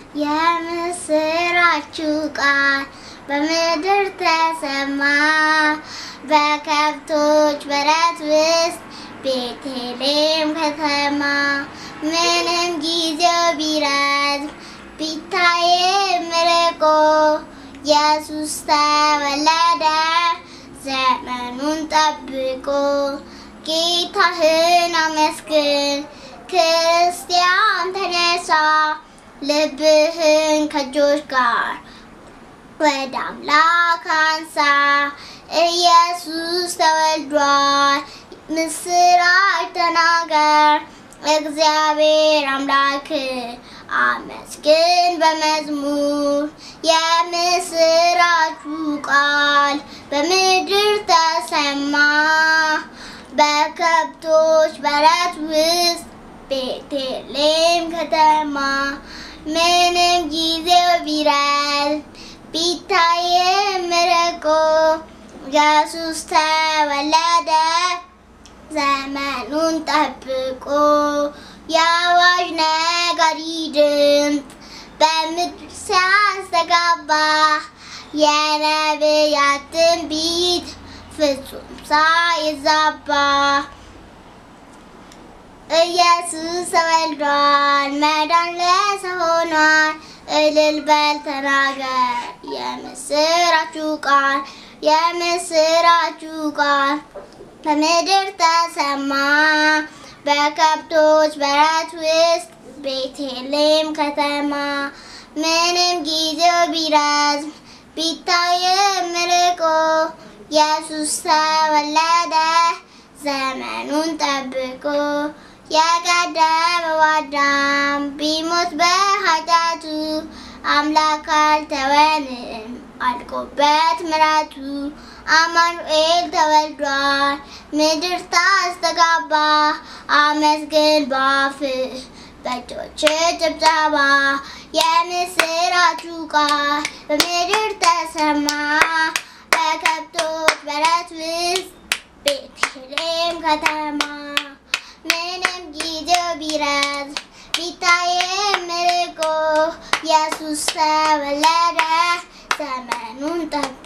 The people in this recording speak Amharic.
የምስራችሁ ቃል በምድር ተሰማ። በከብቶች በረት ውስጥ ቤተልሔም ከተማ ምንም ጊዜው ቢረዝም ቢታይም ርቆ ኢየሱስ ተወለደ ዘመኑን ጠብቆ። ጌታህን አመስግን ክርስቲያን ተነሳ፣ ልብህን ከእጆች ጋር ወደ አምላክ አንሳ። ኢየሱስ ተወልዷል፣ ምስራች ተናገር። እግዚአብሔር አምላክ አመስግን በመዝሙር የምስራቹ ቃል በምድር ተሰማ። በከብቶች በረት ውስጥ ቤተልሔም ከተማ ምንም ጊዜው ቢረዝም ቢታይም ርቆ ኢየሱስ ተወለደ ዘመኑን ጠብቆ። የአዋጅ ነጋሪ ድምፅ በምድር ሲያስተጋባ የነቢያት ትንቢት ፍጹም ሳይዛባ ኢየሱስ ተወልዷል፣ መዳን ለሰው ሆኗል። እልል በል ተናገር የምስራቹ ቃል የምስራቹ ቃል በምድር ተሰማ። በከብቶች በረት ውስጥ ቤተልሔም ከተማ ምንም ጊዜው ቢረዝም ቢታይም ርቆ ኢየሱስ ተወለደ ዘመኑን ጠብቆ። የቀደመው አዳም ቢሞት በኃጢአቱ አምላክ አልተወንም አልቆበት ምሕረቱ። አማኑኤል ተወልዷል ምድር ታስተጋባ። አመስግን በአፍህ በእጆች ጭብጨባ። የምስራቹ ቃል በምድር ተሰማ። በከብቶች በረት ውስጥ ቤተልሔም ከተማ ምንም ጊዜው ቢረዝም ቢታይም ርቆ ኢየሱስ ተወለደ ዘመኑን ጠብቆ